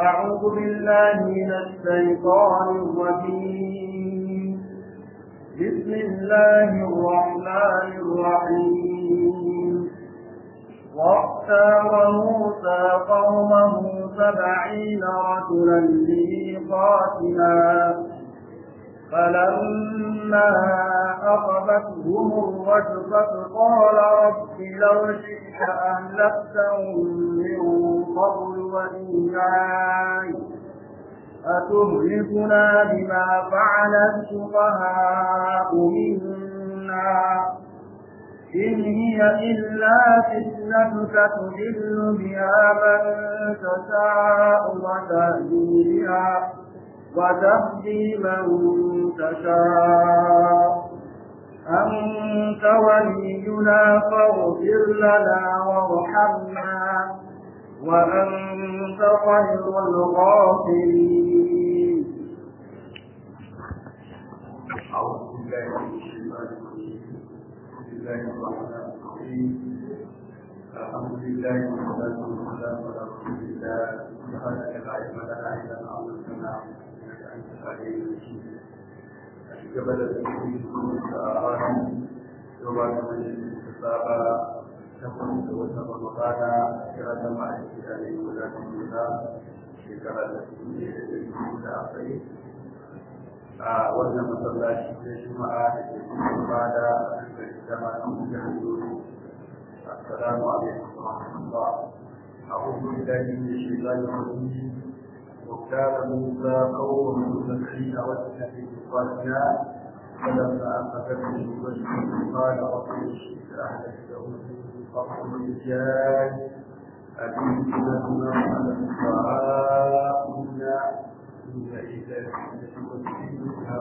أعوذ بالله من الشيطان الرجيم بسم الله الرحمن الرحيم واختار موسى قومه سبعين رجلا لميقاتنا فلما أخذتهم الرجفة قال رب لو شئت أهلكتهم من قبل وإياي أتهلكنا بما فعل السفهاء منا إن هي إلا فتنتك تضل بها من تشاء وتهدي بها وتهدي من تشاء أنت ولينا فاغفر لنا وارحمنا وأنت خير الغافرين أعوذ بالله من الشيطان الرجيم بسم الله الرحمن الرحيم الحمد لله والصلاة والسلام على رسول الله سبحانك لا علم لنا إلا ما علمتنا إنك أنت العليم الحكيم قبل التوحيد والآراء وبعد من الكتابة تكون توسط رمضان كرة مع عليه ولاة الله شكرا لكم لأخيه a wannan masallaci na juma'a da ke cikin bada da jama na mutum hanyoyi assalamu alaikum wa rahmatullah a'udhu billahi min shaitanir rajim وكان موسى قوم مسلمين والذين قالنا فلما أخذتهم الوجه قال رب الشرك أهلكتهم قبل الرجال أبيتنا على الفقراء منا إن إذا تشاء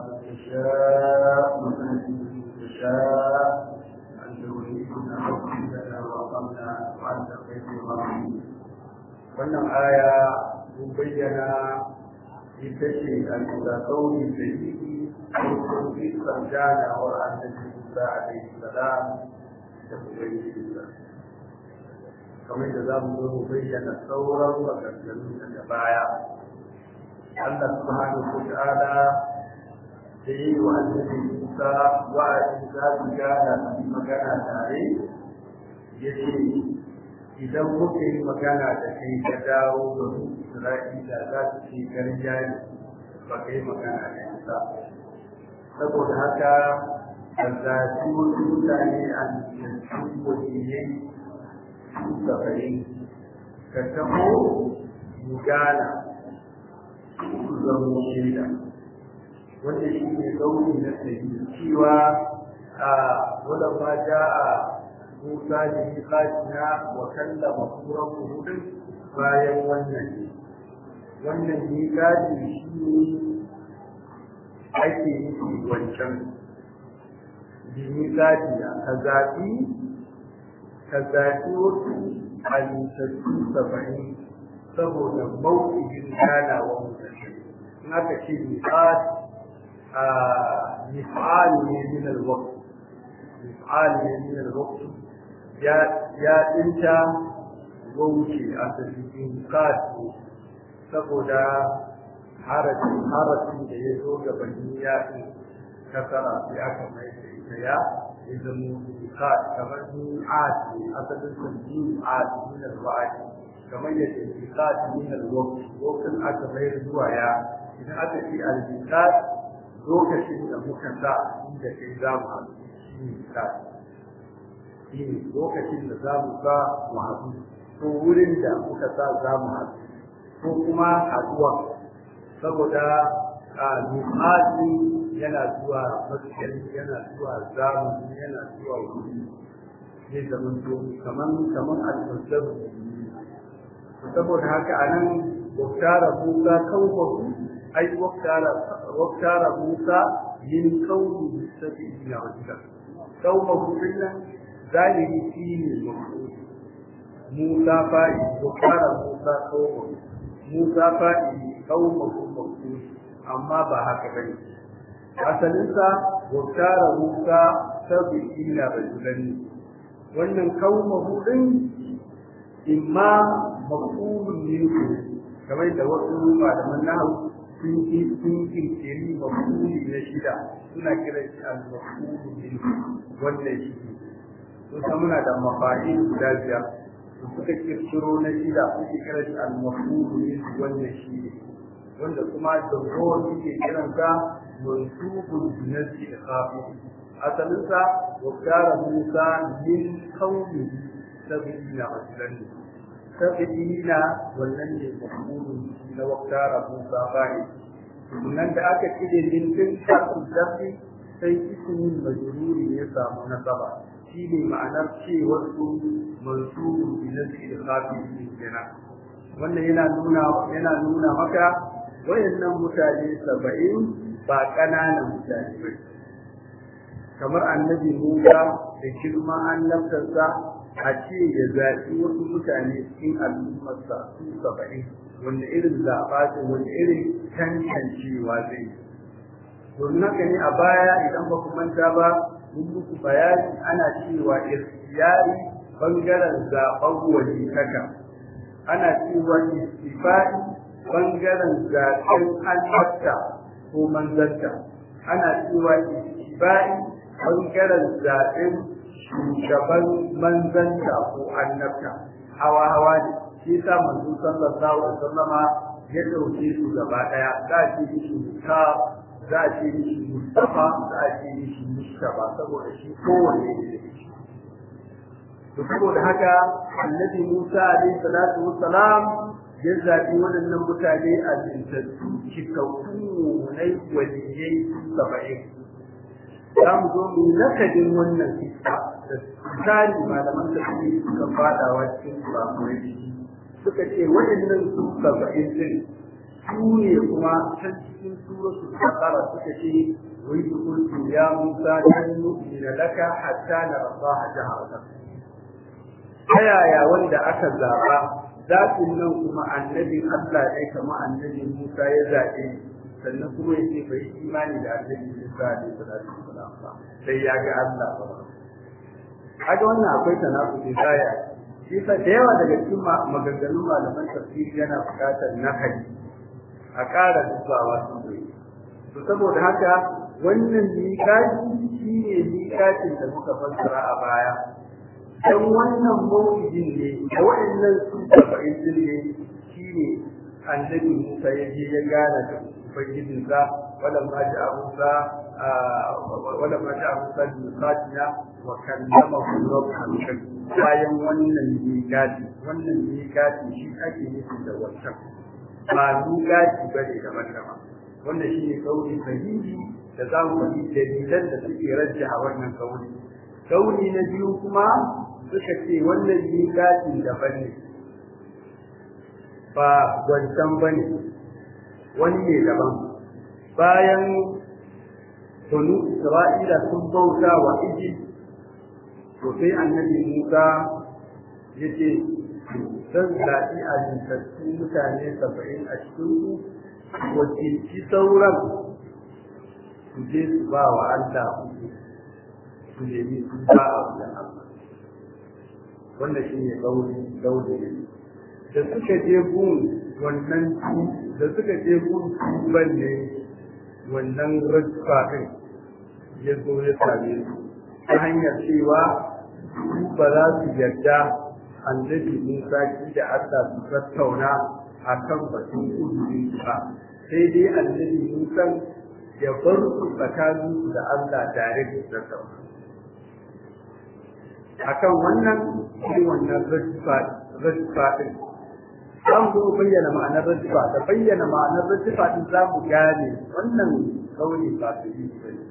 ومن تشاء أن تريدنا حكمنا وأقمنا وأنت خير الراحمين wannan aya mun bayyana ita ce al-mutakawi da yi farkon isar ganawar annabi Musa alaihi salam da ubangijinsa kamar da za mu zo mu bayyana sauran maganganu daga baya Allah subhanahu wa ta'ala da yi wa annabi Musa wa'azi za su gana su yi magana tare ya ce idan muka yi magana da kai ka dawo da su Isra'ila za su ce garja ne ba ka yi magana da Musa saboda haka da zafi wasu mutane a yankin wajiyai su safari ka taho mu gana su zama shaida wanda shi ne gauni na sayi cewa a wadda ma ja a musa da miƙatina wa kallama kuran hudun bayan wannan ne wannan miƙati shi ne ake nufi wancan bi miƙatina ka zaɓi ka zaɓi wasu halittattu saba'in saboda mawuƙin ganawa mutane in aka ce miƙati مفعال من الوقت مفعال من الوقت يا يا انت ووشي أسفين قاد saboda harafin harafin da ya zo gabanin yaƙi kasara sai aka mai da ita ya ya zama miqat kamar mi'at ne asalin sun mi'at min al-wa'd kamar yadda miqat min al-waqt lokacin aka mai zuwa ya idan aka ce al-miqat lokacin da muka sa inda kai za mu haɗu shi ne shi ne lokacin da za mu sa mu haɗu ko wurin da muka sa za mu haɗu ko kuma haɗuwa saboda a misali yana zuwa maskari yana zuwa zamani yana zuwa wuri zai zama to kaman kaman alfasar saboda haka anan waktara musa kawo ai waktara musa min kauni sabi'in rajula kauma nan zahiri shi ne mafi musa fa'i waktara musa kauma musa fa'i kauma mafi amma ba haka bane asalinsa waktara musa sabi'in rajulan wannan kauma hudin imma maqulun minhu kamar da wasu malaman nahawu sun yi sun kirkiri mafuli na shida suna kira shi al-mafulu min wannan shi sun san muna da mafa'il guda biyar su suka kirkiro na shida suke kira shi al-mafulu min wannan shi ne wanda kuma jamhur suke kiransa mansubun binasi khafi asalinsa wa kara musa min kauni sabina rasulan sabina wannan ne mafulun na waktara musa bai nan da aka cire min din kasu zafi sai ismin majruri ya samu nasaba shi ne ma'anar cewar su mansubun binasi khafi kenan wannan yana nuna yana nuna maka wayannan mutane saba'in ba ƙananan mutane ba kamar annabi Musa da girma annabtarsa a ce ya zaɓi wasu mutane cikin al'ummarsa su saba'in wanda irin zaɓa ce wanda irin tantancewa zai yi domin haka ne a baya idan ba ku manta ba mun muku bayani ana cewa istiyari bangaren zaɓen wani kaka ana cewa istifai bangaren zaɓen annabta ko manzanta ana cewa istifai bangaren zaɓen shugaban manzanta ko annabta hawa hawa ne shi sa manzo sallallahu alaihi wasallama ya dauke su gaba daya za a ce mishi musa za a ce mishi mustafa za a ce mishi mustafa saboda shi kowanne ne da shi to saboda haka annabi musa alaihi salatu wassalam ya zaɓi waɗannan mutane a jintattu cikakku na waliyai saba'in za mu zo mu nakadin wannan kisa da tsari malaman da suke suka fadawa cikin kurakurai suka ce waɗannan su saba'in din su ne kuma can cikin suratul baqara suka ce wai kuntu ya musa dan nu'mina laka hatta narallaha jaharatan ta yaya wanda aka zaba zaɓin nan kuma annabin Allah ne kamar annabin Musa ya zaɓe sannan kuma ya ce bai imani da annabi Musa ne salatu wasalam ba sai ya ga Allah ba kaga wannan akwai tanakuɗi baya shi sa da yawa daga cikin maganganun malaman tafsiri yana buƙatar nakali a ƙara dubawa sosai to saboda haka wannan miƙati shi ne miƙatin da muka fassara a baya dan wannan mawujin ne da waɗannan su saba'in din ne shi ne annabi Musa ya je ya gana da ubangijinsa walan ma ja'a Musa walan ma ja'a Musa bi miqatina wa kallamahu rabbuhu bayan wannan miqati wannan miqati shi ake nufi da wancan ba miqati bane daban-daban wannan shi ne kauli sahihi da za mu faɗi dalilan da suke rajjaha wannan kauli kauli na biyu kuma suka ce wannan miƙatin daban ne ba wancan ba ne wani ne daban bayan tunu isra'ila sun bauta wa iji to sai annabi musa ya ce zan zaɓi a jintattun mutane saba'in a cikin wakilci sauran su je su ba wa allah su nemi su ba a wajen allah wanda shi ne gaudi ne da suka je gun wannan da suka je gun tuban ne wannan rajfa ɗin ya zo ya same su ta hanyar cewa su ba za su yarda annabi Musa ki da Allah su tattauna a kan batun uzurin ba sai dai annabi Musa ya bar su tsakanin da Allah tare da tattauna akan wannan shi wannan rajfa din za mu zo bayyana ma'anar rajfa da bayyana ma'anar rajfa din za mu gane wannan kauli ba su yi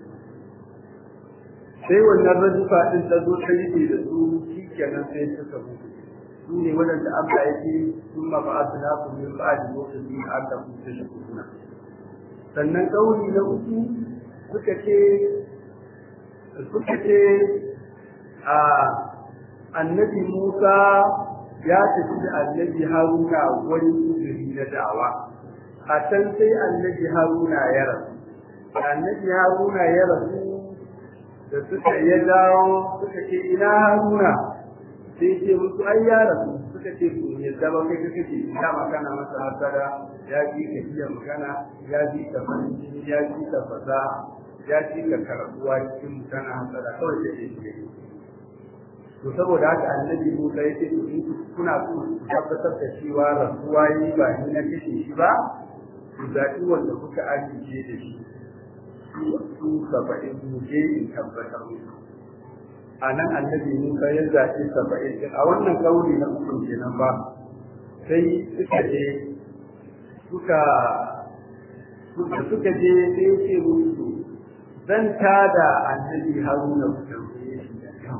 sai wannan rajfa din ta zo ta yi da su shi kenan sai suka mutu su ne waɗanda Allah ya ce sun ma ba su nasu min ba'adi lokacin da Allah ku ta shi kuna sannan kauli na uku suka ce suka ce a annabi Musa ya tafi da annabi Haruna wani uzuri na da'awa a can sai annabi Haruna ya rasu annabi Haruna ya rasu da suka ya dawo suka ce ina Haruna sai ce musu ai ya rasu suka ce ku ya zama kai ka kace ya magana masa hasara ya ji ka iya magana ya ji ka farin jini ya ji ka fasaha ya ji ka karatuwa cikin magana hasara kawai da ke shi to saboda haka annabi Musa ya ce in kuna so ku tabbatar da cewa rasuwa yi ba ni na kashe shi ba ku zaɓi wanda kuka amince da shi su saba'in mu je in tabbatar musu a nan annabi Musa ya zaɓi saba'in a wannan kauli na uku kenan ba sai suka je suka suka suka je sai ya ce musu zan tada annabi Haruna ku tambaye shi da kan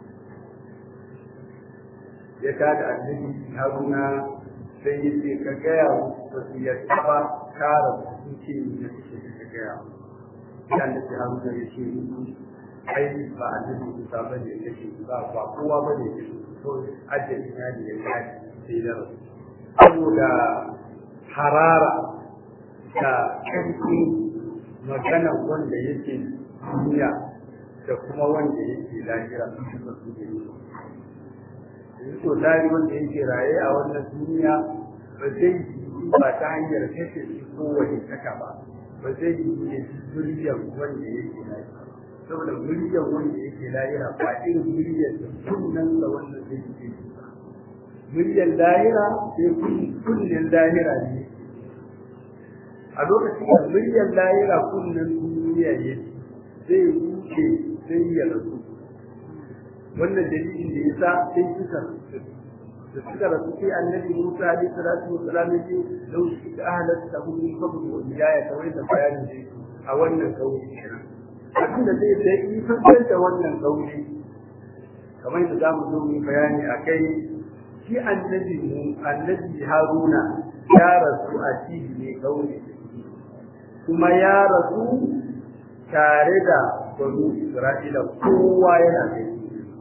ya tada annabi Haruna sai ya ce ka gaya wa su ya taba kara su ce ni da suke ka gaya ya annabi Haruna ya ce ai ba annabi Musa ba ne ya ce ba ba kowa ba ne ya ce to ajali na ne ya yi sai da rasu saboda harara da ƙarfin magana wanda yake duniya da kuma wanda yake lahira sun fi su da yi yanzu to tari wanda yake raye a wannan duniya ba zai yi ba ta hanyar kashe shi kowane kaka ba ba zai yi ne zuriyar wanda yake lahira saboda muryar wanda yake lahira ba irin muryar da sunan da wannan zai yi ba muryar lahira sai kunnen lahira ne a lokacin da muryar lahira kunnen duniya ne zai wuce sai ya rasu wannan dalilin da yasa sai suka rasu da suka rasu sai annabi Musa alaihi salatu wassalam ya ce lau shi da ahlat tahum min qabl wa hidayah kamar da bayanin da a wannan kauli kenan abin da zai sai yi fasar da wannan kauli kamar da zamu zo mu bayani akai shi annabi mu annabi Haruna ya rasu a cikin ne kauli kuma ya rasu tare da banu Isra'ila kowa yana gani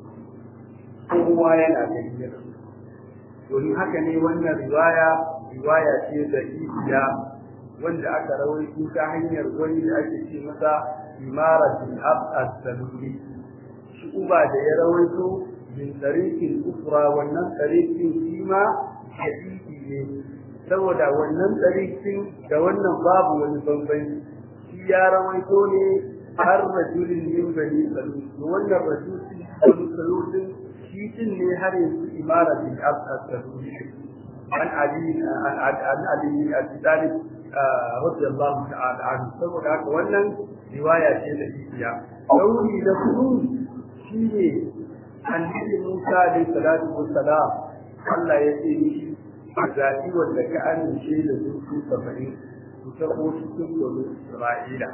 kowa yana gani domin haka ne wannan riwaya riwaya ce da isiya wanda aka rawaito ta hanyar wani da ake ce masa imaratul ab as-saluli shi uba da ya rawaito min tariqin ukra wannan tariqin shi ma hadisi ne saboda wannan tariqin da wannan babu wani bambanci shi ya rawaito ne har rajulin min bani salul wannan rajulin salul shi din ne har yanzu imaratul ab as-saluli an ali an ali al-talib radiyallahu ta'ala anhu saboda haka wannan riwaya ce da isiya kauli da kudu shine annabi Musa alayhi salatu wassalam Allah ya ce mishi a zaɓi wanda ka amince da su su saba'in su tabo cikin domin Isra'ila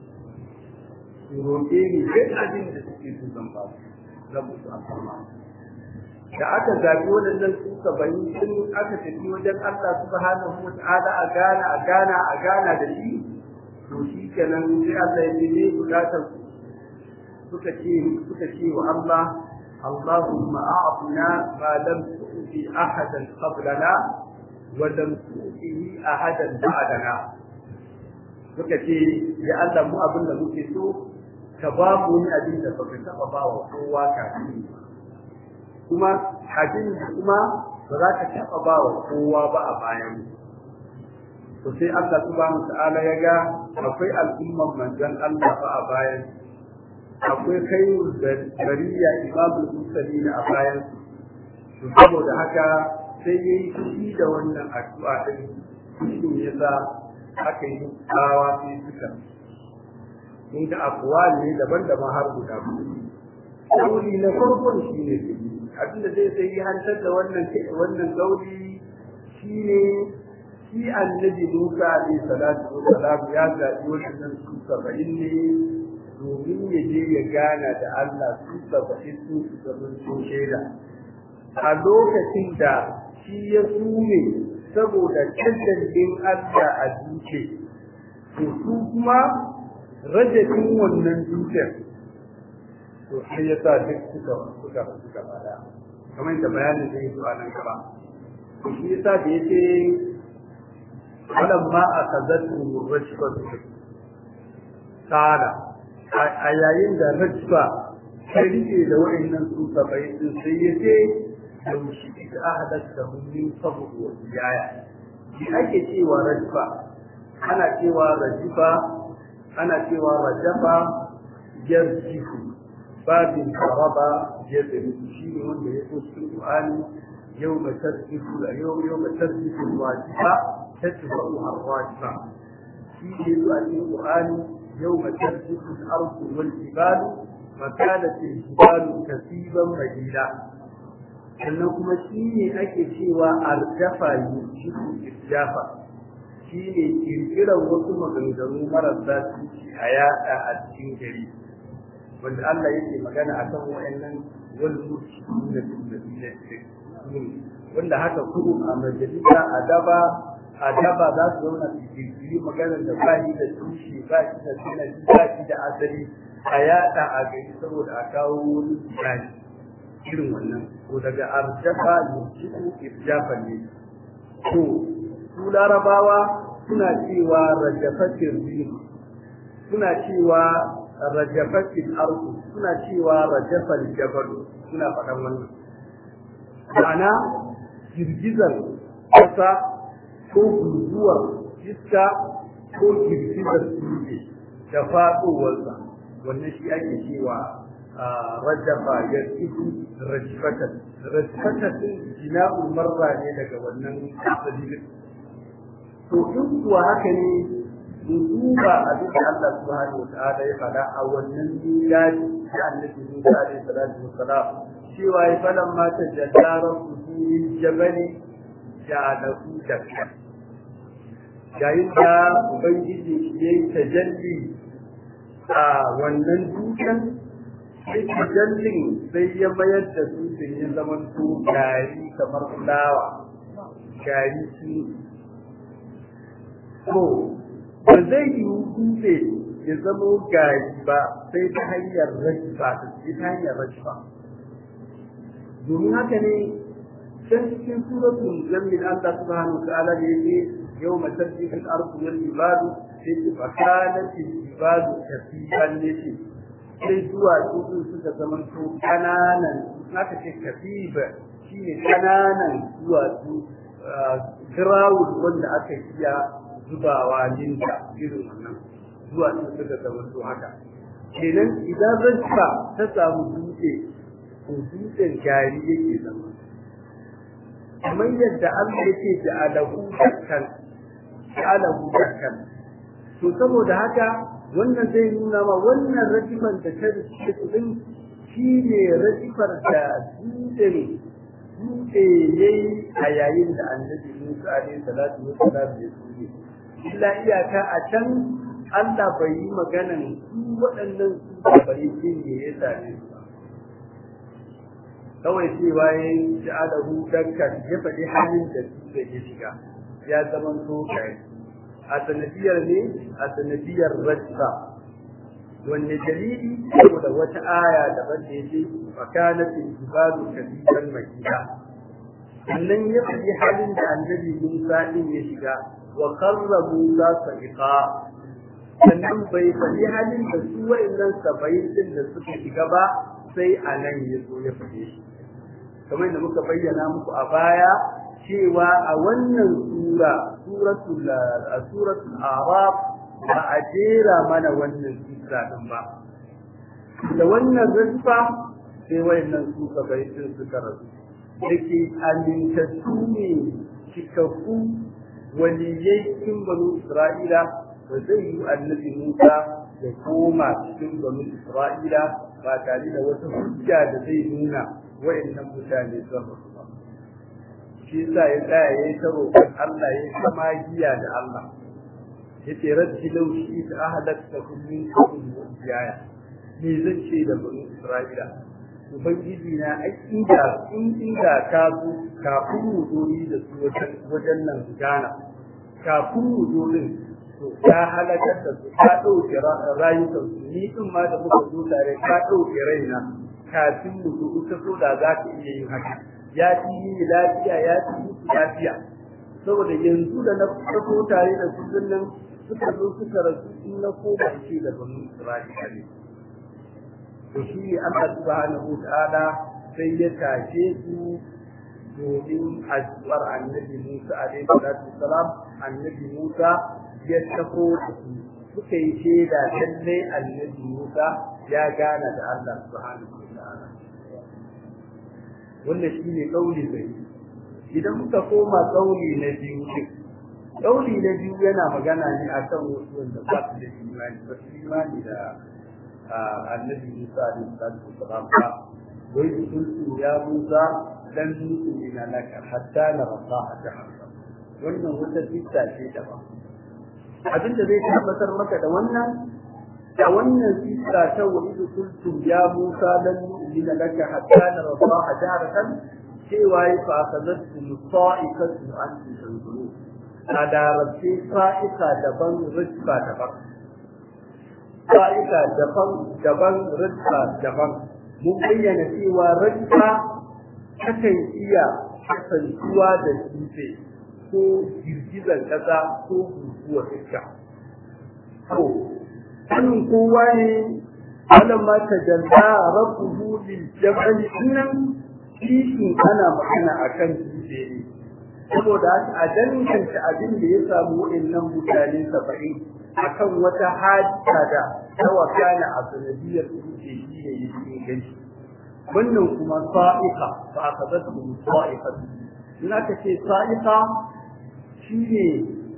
su roƙe ni duk abin da suke so zan ba su zan musu alfarma da aka zaɓi waɗannan su saba'in sun aka tafi wajen Allah subhanahu wa ta'ala a gana a gana a gana da shi to shi kenan sai Allah ya ce bukatar suka ce suka ce wa Allah Allahumma a'tina ma lam tu'ti ahadan qablana wa lam tu'tihi ahadan ba'dana suka ce ya Allah mu abin da muke so ka ba mu wani abin da baka taba ba wa kowa kafin kuma abin kuma ba za ka taba ba wa kowa ba a bayan to sai Allah subhanahu ta'ala ya ga akwai al'umman manzon Allah ba a bayan akwai kai bariya imamul mursalin a bayan to saboda haka sai yayi shi da wannan addu'a din shi yasa aka yi tsawa sai suka mun ga akwal ne daban-daban har guda Kauli na farkon shi ne abinda zai sai hantar da wannan wannan kauli shine shi annabi Musa alayhi salatu wa salam ya zaɓi wannan su saba'in ne domin ya je ya gana da Allah su saba'in su su zaman su shaida a lokacin da shi ya sume saboda cancantin Allah a duke to su kuma rajabin wannan dukiyar to sai ya sa duk suka suka suka bada kamar da bayanin da yake a nan gaba to shi yasa da yake falamma akazatu rajfatu kana a yayin da rajfa ta rike da wa'annan su sabai din sai yace لو شئت أهلكته من قبل وإياي shi ake cewa rajfa ana cewa rajifa ana cewa rajafa yarjifu babin faraba yadda shi ne wanda ya so cikin Qur'ani yau ma tarjifu yau yau ma tarjifu wajifa tatba'u ar-wajifa shi ne zuwa cikin Qur'ani yau ma tarjifu al-ardu wal jibalu makadat al-jibalu kasiban madida sannan kuma shi ne ake cewa arjafa yushiku irjafa shi ne kirkiran wasu maganganu marasa tushe a yada a cikin gari wanda Allah yake magana a kan wa'annan wal mushiku da da wanda haka kudu a majalisa a daba a daba za su zauna su kirkiri maganar da ba shi da tushe ba shi da sanadi ba shi da asali a yada a gari saboda a kawo wani tsari irin wannan ko daga arjafa yujibu irjafan ne to su larabawa suna cewa rajafatin rin suna cewa rajafatin arku suna cewa rajafal jabal suna faɗan wannan ma'ana girgizar ƙasa ko guguwar iska ko girgizar dutse da faɗowarsa wannan shi ake cewa rajafa ya tsiku rajfatan rajfatan jina'ul marra ne daga wannan asalin to in kuwa haka ne in duba abin da Allah subhanahu wataala ya faɗa a wannan milaji da annabi Musa alaihi salatu wassalam cewa ya falan ma ta jaddaran min jabali ja'alahu dakka yayin da ubangiji ya yi tajalli a wannan dutsen sai tajallin sai ya mayar da dutsen ya zama to gari kamar fulawa gari shi ko ba zai yi dutse ya zama gari ba sai ta hanyar rajifa sai ta hanyar rajifa domin haka ne can cikin suratul zammil Allah subhanahu wa ta'ala da yake yawma tarjifu al-ardu wal jibalu sai fa kanat al-jibalu kasiban yace sai zuwa su suka zama to kananan haka ce kasiba shine kananan zuwa su grawul wanda aka iya zubawa linta irin wannan zuwa su suka zama to haka kenan idan rajfa ta samu dutse to dutsen gari yake zama kamar yadda Allah yake ja'alahu dakkan ja'alahu dakkan to saboda haka wannan zai nuna ma wannan rajifan da ta rike kudin shi ne rajifar da dutsen dutse yayi a yayin da annabi Musa alaihi salatu wassalam ya tsuge illa iyaka a can Allah bai yi maganan su waɗannan su bai yi ne ya same su kawai cewa ya ji alahu dakkan ya faɗi halin da su da ya shiga ya zama so kai a sanadiyar ne a sanadiyar rajsa wanne dalili saboda wata aya daban da yake fakanatin jibalu kadiban makida sannan ya faɗi halin da annabi Musa din ya shiga wa qarra Musa sa'iqa sannan bai faɗi halin da su wa'annan sabayin din da suka shiga ba sai a nan ya zo ya faɗe shi kamar da muka bayyana muku a baya cewa a wannan sura suratul suratul araf ba a jera mana wannan sura din ba da wannan rizfa sai wayannan su sabayin suka rasu yake amintattu ne cikakku waliyai cikin banu isra'ila ba zai yi annabi musa ya koma cikin banu isra'ila ba tare da wata hujja da zai nuna wa'annan mutane sun rasu ba shi yasa ya tsaya yayi ta roƙon Allah ya kama giya da Allah yace rabbi law shi ta ahlakta kullin qawmin jaya me zan ce da bani Isra'ila ubangiji na ai inda in inda ka zo kafin mu zo da su wajen nan gana kafin mu zo din to ka halakar da su ka ɗauke rayukan su ni din ma da muka zo tare ka ɗauke raina kafin mu zo ita so da za ka iya yin haka ya fi yi lafiya ya fi yi lafiya saboda yanzu da na fito tare da su nan suka zo suka rasu in na koma ce da banu Isra'ila ne to shi ne Allah subhanahu ta'ala sai ya tashe su domin addu'ar annabi Musa alaihi salatu wasalam annabi Musa ya tafo da su suka yi shaida lalle annabi Musa ya gana da Allah subhanahu wa ta'ala wannan shine kauli bai idan muka koma kauli na biyu kauli na biyu yana magana ne akan wasu wanda ba su da imani ba su imani da annabi Musa alaihi salatu wasalam ba wai sun ya Musa dan ina laka hatta na rasaha jahannam wannan wata fitta ce da ba abin da zai tabbatar maka da wannan da wannan fitta ta wa idu kuntum ya Musa dan ina laka hatta na rasaha jahannam cewa ya fa akazatu musa'ikatu an tanzuru a darabce sa'ika daban rizqa daban sa'ika daban daban rizqa daban mun bayyana cewa rizqa kakan iya kasantuwa da dutse ko girgizar ƙasa ko guguwar iska. To, sanin kowa ne wannan ma ta jalla rabbuhu lil jabal nan kishin ana magana akan dutse ne. Saboda a danganta abin da ya samu waɗannan mutane saba'in akan wata hadisa da ta wakana a sanadiyar dutse shi ne yake gani. wannan kuma sa'iqa fa akadatu sa'iqa in aka ce sa'iqa shine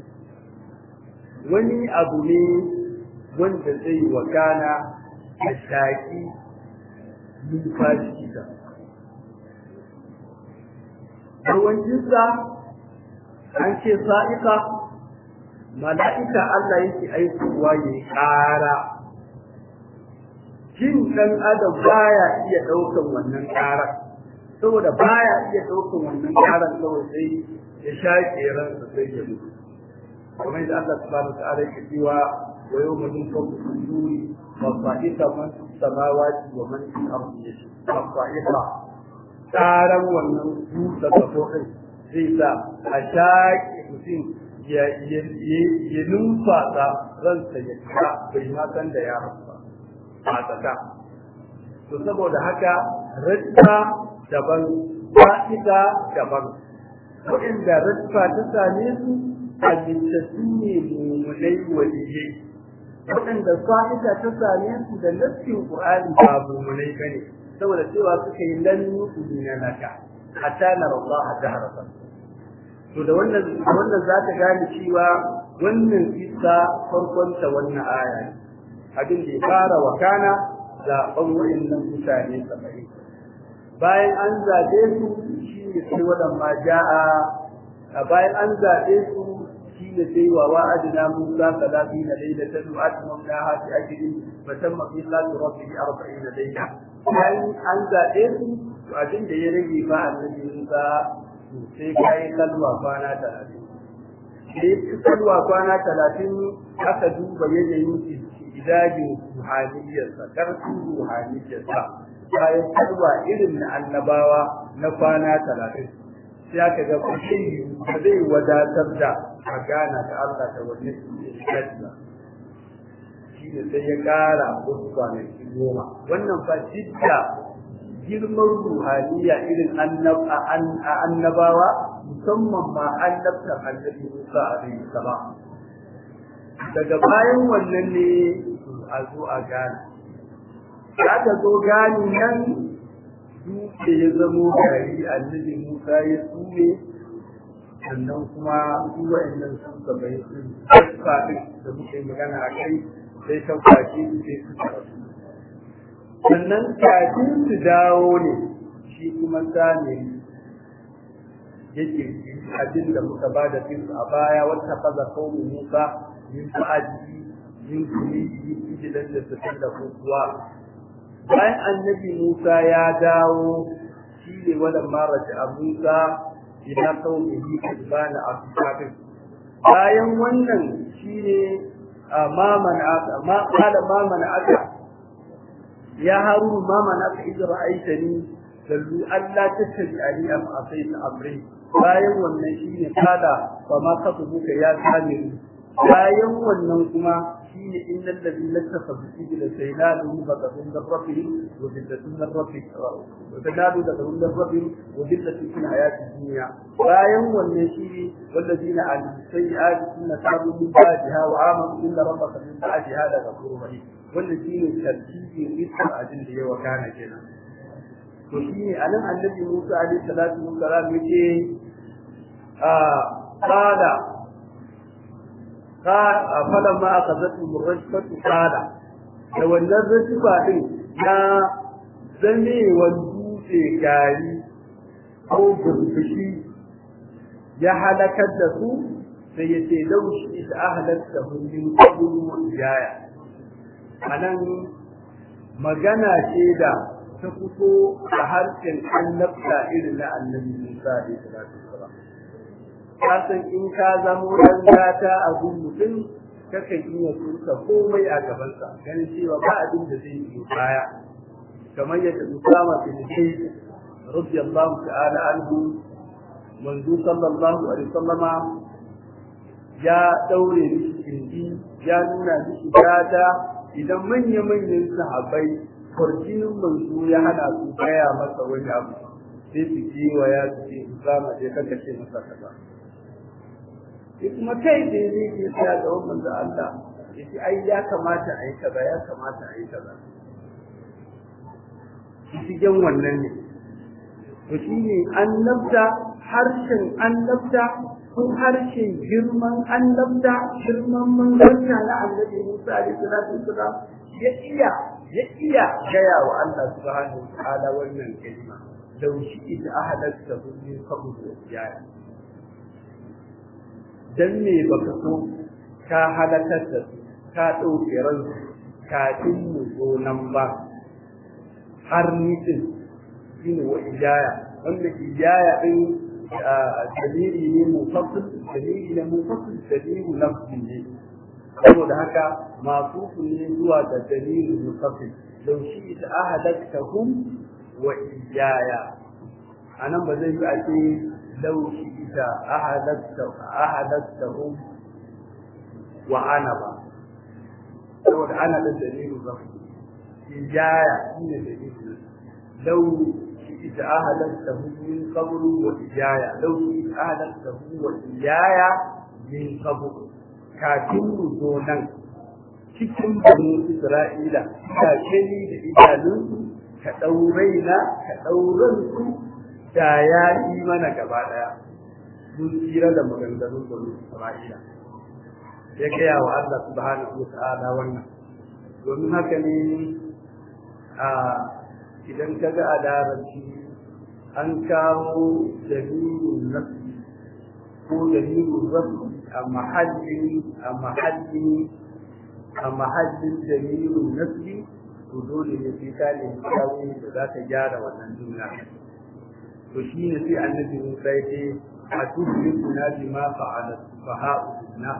wani abu ne wanda zai wakana da shaki numfashi da yawancinsa an ce sa'iqa mala'ika Allah yake aikowa ya ƙara jin ɗan adam baya iya ɗaukan wannan ƙarar saboda baya iya ɗaukan wannan ƙarar kawai sai ya shaƙe ransa sai ya mutu kamar da Allah subhanahu ta'ala yake cewa wa yawma yunfaku fi suri wa sa'ita man fi samawati wa man fi ardi wa sa'ita ƙaran wannan buɗe kafofin zai sa a shaƙe mutum ya numfasa ransa ya kira bai ma san da ya rasu ba a tsaka to saboda haka rajja daban fa'ida daban waɗanda rajfa ta same su halittattu ne mummunai waliyai waɗanda fa'ida ta same su da nassin qur'ani ba mummunai bane saboda cewa suka yi lan yu'mina laka hatta nara Allah jahratan to da wannan wannan za ta gane cewa wannan kissa farkon ta wannan aya ne abin da ya fara wakana zaɓen wa'annan mutane saba'in bayan an zaɓe su shi ne sai waɗan ma ja'a a bayan an zaɓe su shi ne sai wa wa'adina musa salafi na laila ta zuwa atmam na hafi ajiri fa tamma fi salati rabbihi arba'in na laila bayan an zaɓe su to abin da ya rage fa annabi musa sai kai kalwa kwana talatin sai kalwa kwana talatin aka duba yanayin idajin ruhaniyarsa ƙarfin ruhaniyarsa bayan kalwa irin na annabawa na kwana talatin sai aka ga kushin ba zai wadatar da a gana da Allah da wannan ba shi ne sai ya ƙara wasu kwanaki goma wannan fa jidda girman ruhaniya irin annabawa musamman ma annabtar annabi Musa alaihi salam daga bayan wannan ne a zo a gane za ta zo gani nan dutse ya zamo gari annabi musa ya tsure sannan kuma su wa'annan sun gabai sun faɗin da muke magana a kai sai ta kwace su sai su rasu sannan kafin su dawo ne shi kuma sami yake abin da muka ba da a baya wata faza kawo musa min ba'adi min kulihi ijilan da su da kuwa bayan annabi Musa ya dawo shi ne wannan maraja a Musa ila qaumihi kadbana ashabin bayan wannan shi ne ma aka ma qala ma man aka ya harun ma man aka idza ra'aitani dallu alla tattabi'ani am asaita amri bayan wannan shi ne kada fa ma katubuka ya kamiru bayan wannan kuma shine innal ladina takhadhu ijla saynalu ghadabun min rabbihim wa dillatun min rabbihim wa tanalu ghadabun min rabbihim wa dillatun fil hayati dunya bayan wannan shine walladina an sayyi'ati sunna tabu min ba'daha wa amanu inna rabbaka min ba'daha la ghafurur rahim wannan shine tartibin isa ajin da ya wakana kenan to shine anan annabi Musa alaihi salatu wassalam yace a qala فلما أخذتهم الرجفة قال لو أن الرجفة يا زمي والدوسي كاري أو بربشي يا حلكت له سيتي لو شئت أهلكتهم من قبل وإيايا أنا magana ce da ta fito a harshen annabta irin na annabi Musa alaihi salatu wasalam ka san in ka zamo dan gata a gun mutum kakan iya turka komai a gabansa ganin cewa ba abin da zai yi baya kamar yadda Usama bin Zaid radiyallahu ta'ala anhu manzo sallallahu alaihi wasallama ya daure mishi kindi ya nuna mishi gata idan manya-manyan sahabbai kwarjinin manzo ya hana su gaya masa wani abu sai su kewa ya su ce Usama je kaka ce masa kaza kuma kai da zai je tsaya ga wannan da Allah yace ai ya kamata a yi kaza ya kamata a yi kaza cikin wannan ne to shine annabta harshen annabta ko harshen girman annabta girman manzanta na annabi Musa alaihi salatu wasalam ya iya ya iya gaya wa Allah subhanahu wa ta'ala wannan kalma law shi'ta ahadatka min qabl ya dan me baka so ka halakar da su ka ɗauke ransu kafin mu zo nan ba har nitin shine wa ijaya wanda ijaya din dalili ne mufassil dalili ne mufassil dalilu nafsi ne saboda haka masu ne zuwa da dalilu mufassil law shi ta ahadatkahum wa ijaya anan ba zai yi a ce law shi ta ahadatkahum wa ana ba saboda ana da dalilu nafsi ijaya shine dalilu law شئت أهلكته من قبل وإياي لو شئت أهلكته وإياي من قبل kafin mu zo nan cikin bani Isra'ila ka gani da idanunsu ka ɗaurai na ka ɗauran su da ya yi mana gaba ɗaya mun tsira da maganganun bani Isra'ila ya gaya wa Allah subhanahu wa ta'ala wannan domin haka ne a idan ka ga a larabci an kawo dalilin nafi ko dalilin rafi a mahallin a mahallin a mahallin dalilin nafi to dole ne sai ka ne kawo da za ta gyara wannan jumla to shi ne sai annabi Musa ya ce a tuhli kuna bi ma fa'ala sufaha'u na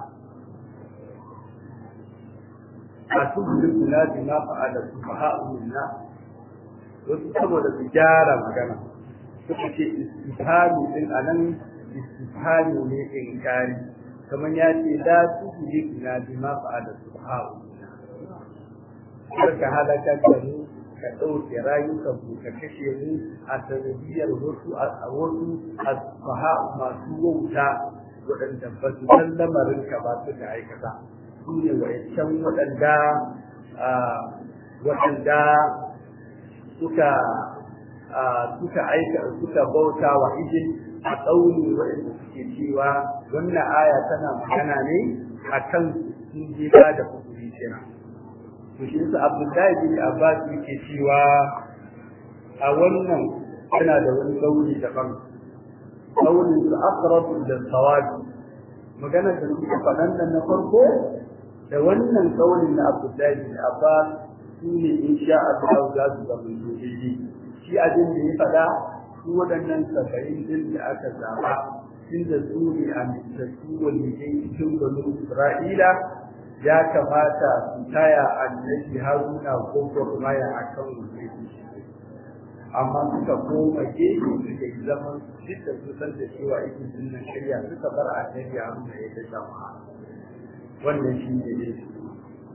a tuhli kuna bi ma fa'ala sufaha'u na wasu saboda su gyara magana suka ce istifhami din anan istifhami ne in kari kamar ya ce la tuhli ina bi ma fa'ala subhanahu ka halaka da mu ka ɗauke rayukan mu ka kashe mu a sanadiyar wasu a wasu asfaha masu wauta waɗanda ba su san lamarin ka ba su da aikata su ne wa'ancan waɗanda waɗanda suka suka aika suka bauta wa ijin a tsauni waɗanda suke cewa wannan aya tana magana ne a kan sun je ba da hukuri kenan to shi yasa Abdullahi bin Abbas yake cewa a wannan yana da wani tsauni daban tsauni su aqrabu da sawabi magana da suke faɗan nan na farko da wannan tsaunin na Abdullahi bin Abbas su ne insha Allah za su zama daidai shi abin da ya faɗa su waɗannan saba'in din da aka zaba inda su ne a mitattu walidai cikin banu Isra'ila ya kamata su taya annabi Haruna ko gwagwamaya a kan wuce amma suka koma gefe suka yi zaman duk da su san da cewa ikin dinnan shirya suka bar annabi Haruna ya ta jama'a wannan shi ne ne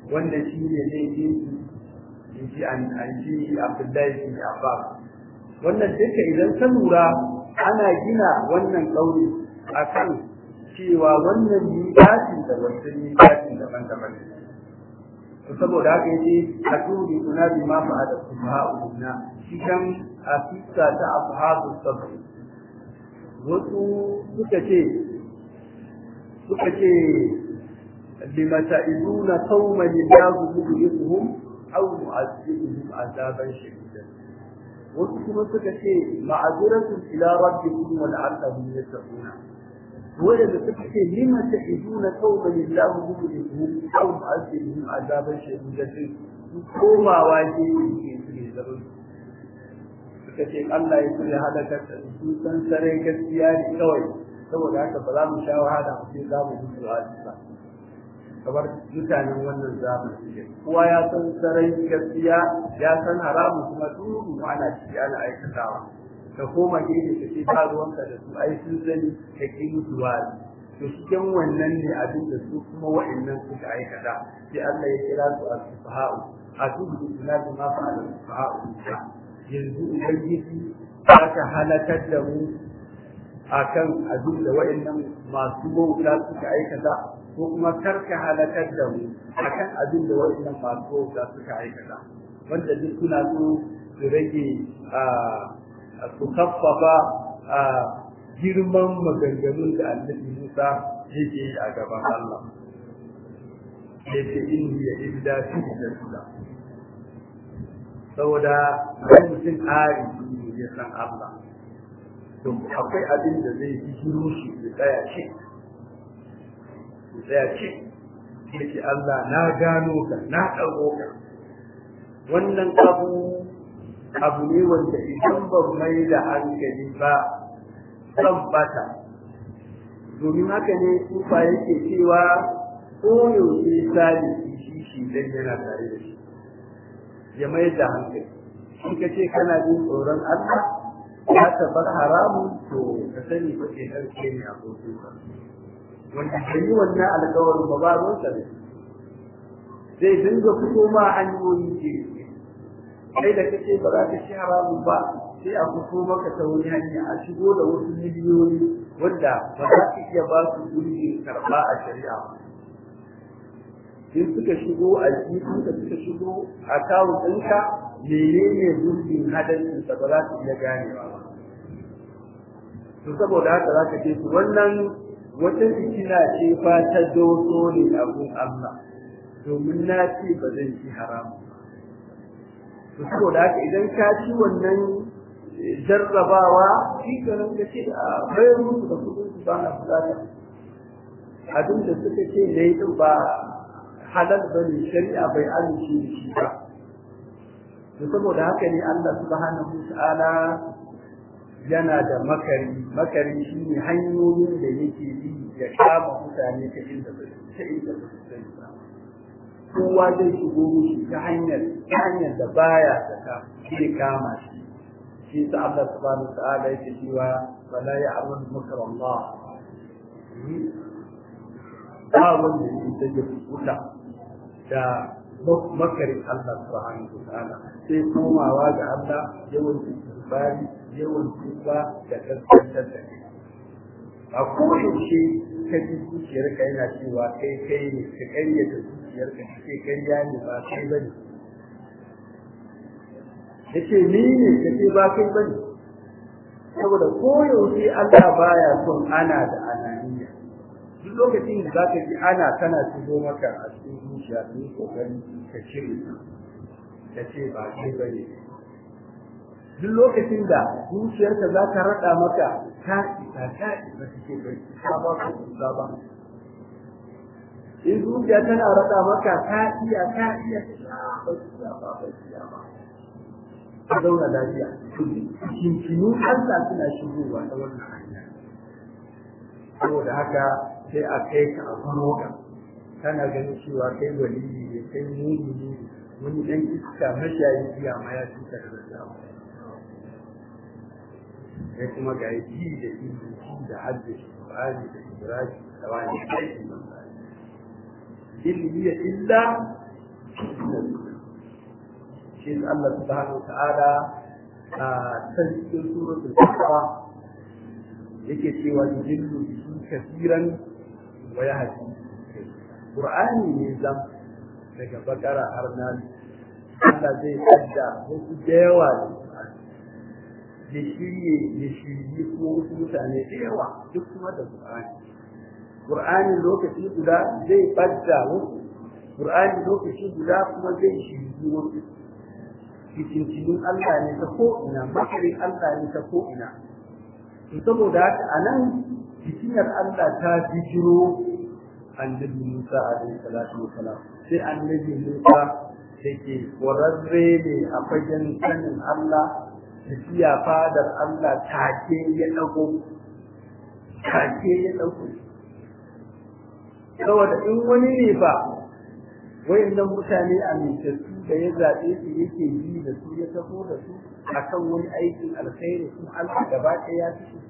wanda shi ne laifin in ji an ji abdullahi bin abbas wannan duka idan ka lura ana gina wannan ƙauri akan cewa wannan miƙatin da wasu miƙatin daban-daban ne saboda haka yace a turi kuna bi ma fa da subha'una cikin afisa ta ashabu sabr wasu suka ce suka ce limata'iduna qauman yadu yuhum aw mu'azzibuhum azaban shadidan wasu kuma suka ce ma'aziratun ila rabbikum wa la'allahum yattaquna ولد تبكي لما تحدون قوما الله مهلكهم او معذبهم عذابا شديدا كما واجي في زرون suka ce Allah ya kula halakar da su san sarai gaskiya ne kawai saboda haka ba za mu sha wahala mu sai za mu mutu a ba kamar mutanen wannan zamani suke kowa ya san sarai gaskiya ya san haramu kuma duk ana ciki ana aikatawa ka koma gefe ka ce ba ruwanka da su ai sun sani ka ki musu wani to cikin wannan ne abin da su kuma wa'annan suka aikata sai Allah ya kira su as-sufaha'u atubu ila ma fa'ala as-sufaha'u yanzu ubangiji aka halakar da mu akan abin da wa'annan masu bauta suka aikata ko kuma karka halakar da mu akan abin da wa'annan masu bauta suka aikata wanda duk suna so su rage su kaffafa a girman maganganun da annabi Musa yake yi a gaban Allah. Yake inni ya illa fi da sula. Saboda wani mutum ari ne ya san Allah. To akwai abin da zai fi shiru shi ya tsaya ce. Ya tsaya ce. Yake Allah na gano ka na ɗago ka. Wannan abu abu ne wanda idan ban mai da hankali ba zan bata domin haka ne kufa yake cewa ko yaushe sali shi shi dan yana tare da shi ya mai da hankali in ka ce kana jin tsoron Allah ya tabar haramun to ka sani ko ke karke ne abokin ka wanda bai yi wannan alƙawarin ba ba ruwansa ne zai dinga fito ma hanyoyi ke kai da kace ba za ka ci haramun ba sai a fito maka ta wani hanya a shigo da wasu miliyoyi wanda ba za ka iya ba su gurbin karɓa a shari'a ba in suka shigo a jikin da suka shigo a kawo ɗinka menene gurbin hadarin sa ba za ka iya ganewa ba to saboda haka za ka ce su wannan wata fitina ce fa ta doso ne abun Allah domin na ce ba zan ci haramun ba saboda haka idan ka ci wannan jarrabawa shi ganin ka ce a bayar musu da kudin su ba na bukata abin da suka ce na yi din ba halal ba ne shari'a bai amince da shi ba to saboda haka ne Allah subhanahu ta'ala yana da makari makari shi ne hanyoyin da yake bi ya kama mutane ta inda ba ta inda ba su sani ba kowa zai shigo mushi ta hanyar ta hanyar da baya saka zai kama shi shi sa Allah subhanahu ta'ala yake cewa wala ya'lamu makar Allah ba wanda yake take wuta da makarin Allah subhanahu ta'ala sai komawa ga Allah yawan bari yawan tuba da kaskantar da kai a koyaushe ka ji zuciyarka yana cewa kai kai ne ka karyata zuciyarka ka ce karya ne ba kai ba ne ya ce ni ne ka ce ba kai ba ne saboda koyaushe Allah baya son ana da ananiya duk lokacin da zaka ji ana tana shigo maka a cikin zuciya ne kokari ka cire ka ce ba kai ba ne duk lokacin da zuciyarka za ta raɗa maka ta isa ta isa take bai ta ba ka kusa ba in zuciya tana raɗa maka ta iya ta iya ba iya ba ba iya ba ka zauna lafiya kinkinu Allah suna shigowa ta wannan hanya saboda haka sai a kai ka a faro ka kana ganin cewa kai waliyi ne kai muni ne wani ɗan iska mashayi iya ma ya cuta da zama sai kuma ga yi da ilimi da haddace Qur'ani da Ibrahim da wani aiki ilimi ya illa shi Allah subhanahu ta'ala a can cikin suratul Baqara yake cewa yudillu bihi kaseeran wa yahdi Qur'ani ne zam daga bakara har nan Allah zai kadda wasu da yawa ya shirye ya shirye kuma wasu mutane da yawa duk kuma da Qur'ani Qur'ani lokaci guda zai badda wasu Qur'ani lokaci guda kuma zai shirye wasu cikin Allah ne ta ko'ina makirin Allah ne ta ko'ina to saboda haka a nan fitinar Allah ta bijiro annabi Musa alaihi salatu wasalam sai annabi Musa da ke ƙwararre ne a fagen sanin Allah tafiya fadar Allah take ya ɗago take ya ɗago saboda in wani ne ba wayannan mutane amintattu da ya zaɓe su yake yi da su ya taho da su akan wani aikin alkhairi kuma Allah gaba ɗaya ya fi su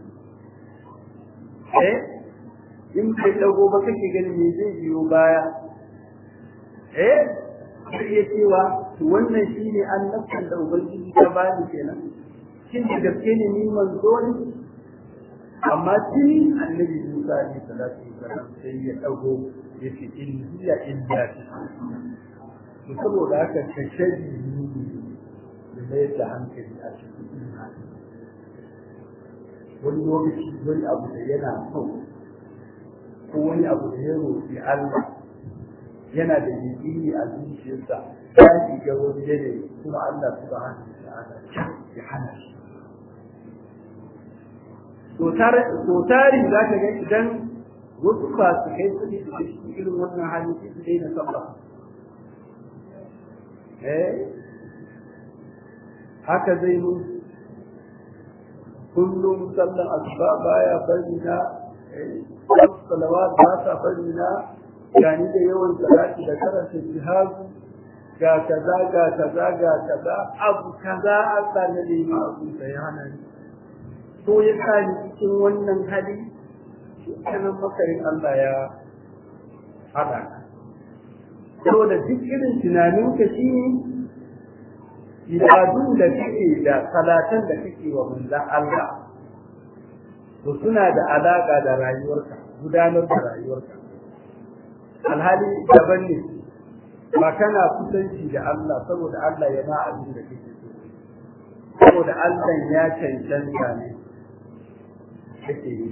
eh in bai dago ba kake gani me zai biyo baya eh sai ya cewa to wannan shine annabtan da ubangiji ta bani kenan shin da gaske ne ni manzo ne amma tuni annabi Musa ne sallallahu alaihi wasallam sai ya dago yace in hiya illa to saboda haka kashaji ne da mai da hankali a cikin imani wani lokaci wani abu da yana so ko wani abu da ya roƙi Allah yana da yaƙini a zuciyarsa ya shiga wani yanayi kuma Allah subhanahu wa ta'ala ya hana shi to tari za ka ga idan wasu fasu kai su ne da shi irin wannan hali sai su daina sallah eh haka zai mu kullum sallan asuba baya bari na salawat ba sa bari na gani da yawan salati da karanta jihadu ga kaza ga kaza ga kaza abu kaza Allah ne nema abu da ya hana ni ko ya sa ni cikin wannan hali sanan makarin Allah ya hada saboda duk irin tunanin ka shi ibadun da kake da salatan da kake wa manzon Allah to suna da alaka da rayuwarka gudanar da rayuwarka alhali daban ne ba kana kusanci da Allah saboda Allah ya ma abin da kake so saboda Allah ya cancanta ne kake yi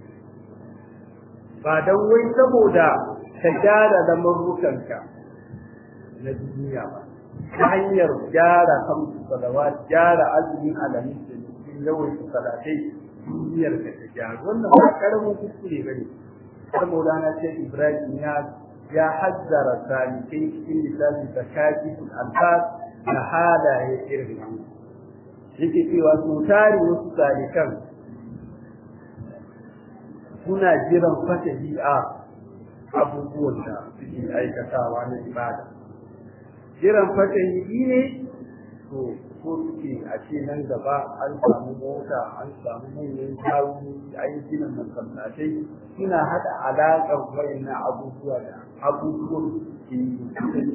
ba don wai saboda ka gyara lamurrukanka na duniya ba ta hanyar gyara hamsu salawa gyara azumin alamin da cikin yawan salatai duniyar ka ta gyara wannan ba karamin kuskure bane saboda na ce Ibrahim ya ya hazzara salikai cikin lissafi da kafi alfas na halaye irin nan yake cewa su tare wasu salikan suna jiran fatahi a abubuwan da suke aikatawa na ibada jiran fatahi ne to ko suke a ce nan gaba an samu mota an samu manyan jawuni an yi gina masallatai suna haɗa alaƙar wayannan abubuwa da abubuwan ke yi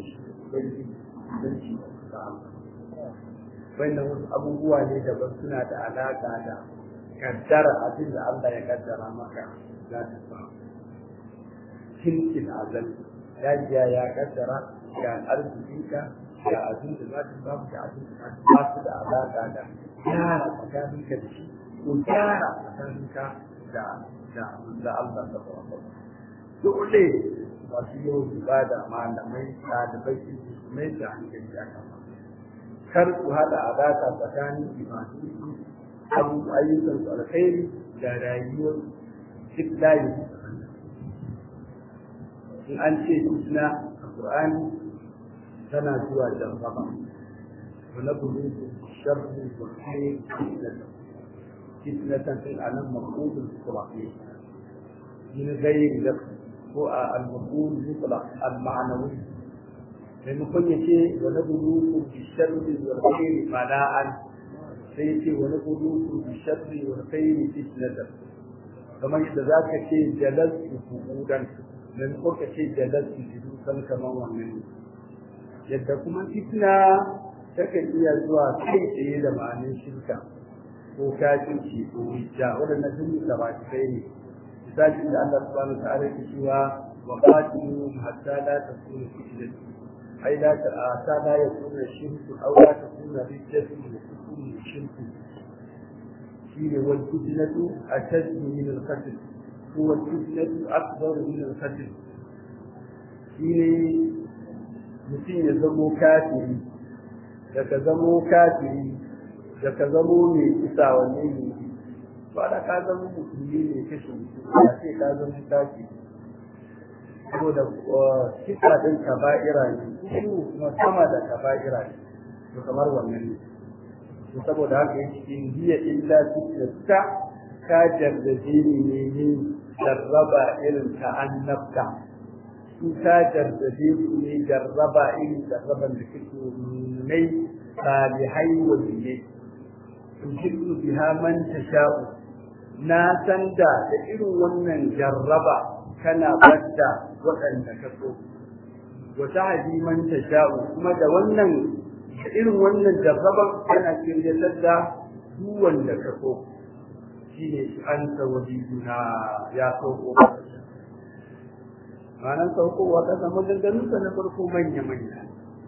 wannan wasu abubuwa ne daban suna da alaƙa da kaddara abin da Allah ya kaddara maka za ta samu kinkin azal ya jiya ya kaddara ga arzikinka ga abin da za ta samu da abin da ba su da alaƙa da gyara tsakaninka da shi ko gyara tsakaninka da da da Allah ta fara dole masu yau ibada malamai ɗalibai su mai da hankali a kan kar su haɗa alaƙa tsakanin ibadu abu ayyukan su alkhairi da rayuwar duk layi in an ce fitna a Qur'ani tana zuwa jambaba wa na bulu sharri wa khair fitnatan fitnatan fil alam maqbul qur'ani min ghayri lafz ko al-maqbul mutlaq al-ma'nawi maimakon ya ce wa na bulu sharri wa khair bala'an sai ya ce wani kuduku bi sharri wa khairi fitnatan kamar yadda za ka ce jalastu fuqudan nan ko ka ce jalastu jidusan kamar wannan yadda kuma fitna takan iya zuwa kai tsaye da ma'anin shirka ko kafirci ko hijja waɗannan sun yi gabatai ne misali da Allah subhanahu wa ta'ala ke cewa wa qatiluhum hatta la takuna fitnatun ai la ta hatta la yakuna shirku aw la takuna rijatun wa takuna shirku shine wal fitnatu ashaddu min al qatl huwa al fitnatu akbar min al qatl shine mutum ya zamo kafiri daga zamo kafiri daga zamo mai isa wanne ne ba da ka zama musulmi ne kashe mutum ya ce ka zama kafiri saboda kisa din kaba'ira ne kuma sama da kaba'ira ne to kamar wannan ne to saboda haka yake in hiya illa fitnatuka ka jarrabe ni ne yin jarraba irin ta annabta su ka jarrabe su ne jarraba irin jarraban da kake nunai salihai waliyai tujibu biha man tasha'u na san da da irin wannan jarraba kana badda waɗanda ka so wata hadi man tasha'u kuma da wannan da irin wannan jarraban kana kiryatar da duk wanda ka so shine an tawajiduna ya sauko ranar saukowa ta zama ganganunsa na farko manya-manya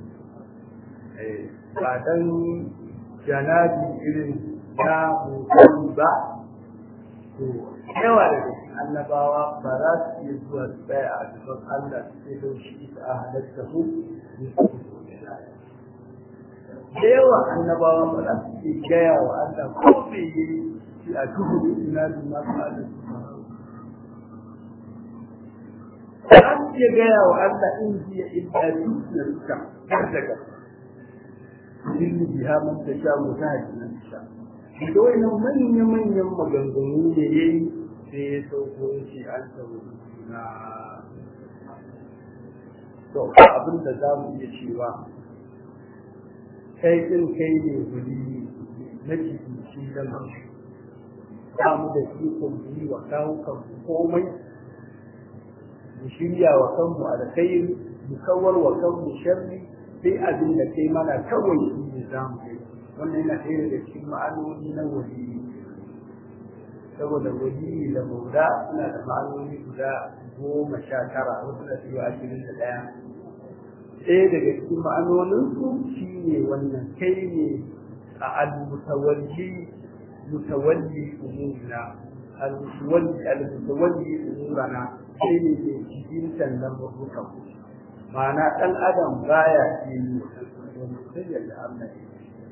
ba dan janabi irin na mutum ba to yawa daga cikin annabawa ba za su iya zuwa su tsaya a gaban Allah su ce don shi ita a halatta su da yawa annabawa ba za su iya gaya wa Allah ko me yi shi a duhu ina da masu halatta za su iya gaya wa Allah in jiya illa duk da suka har daga ilmi biha man tasha mutahaji man tasha da wannan manyan manyan maganganu ne yayi sai ya sauko shi an sauko na to abin da za mu iya cewa kai din kai ne guri na cikin shi da ba mu da ikon yi wa kawo kan komai mu shirya wa kanmu alkhairi mu kawar wa kanmu sharri sai abin da kai mana kawai shi ne za mu yi wannan yana ɗaya daga cikin ma'anoni na wali saboda wali da maula suna da ma'anoni guda goma sha tara wasu da biyu ashirin da ɗaya ɗaya daga cikin ma'anoninsu shi ne wannan kai ne a al-mutawalli mutawalli umurina al-mutawalli al-mutawalli umurana kai ne ke cikin sannan rubutan ma'ana ɗan adam baya ke yi sai yadda Allah ya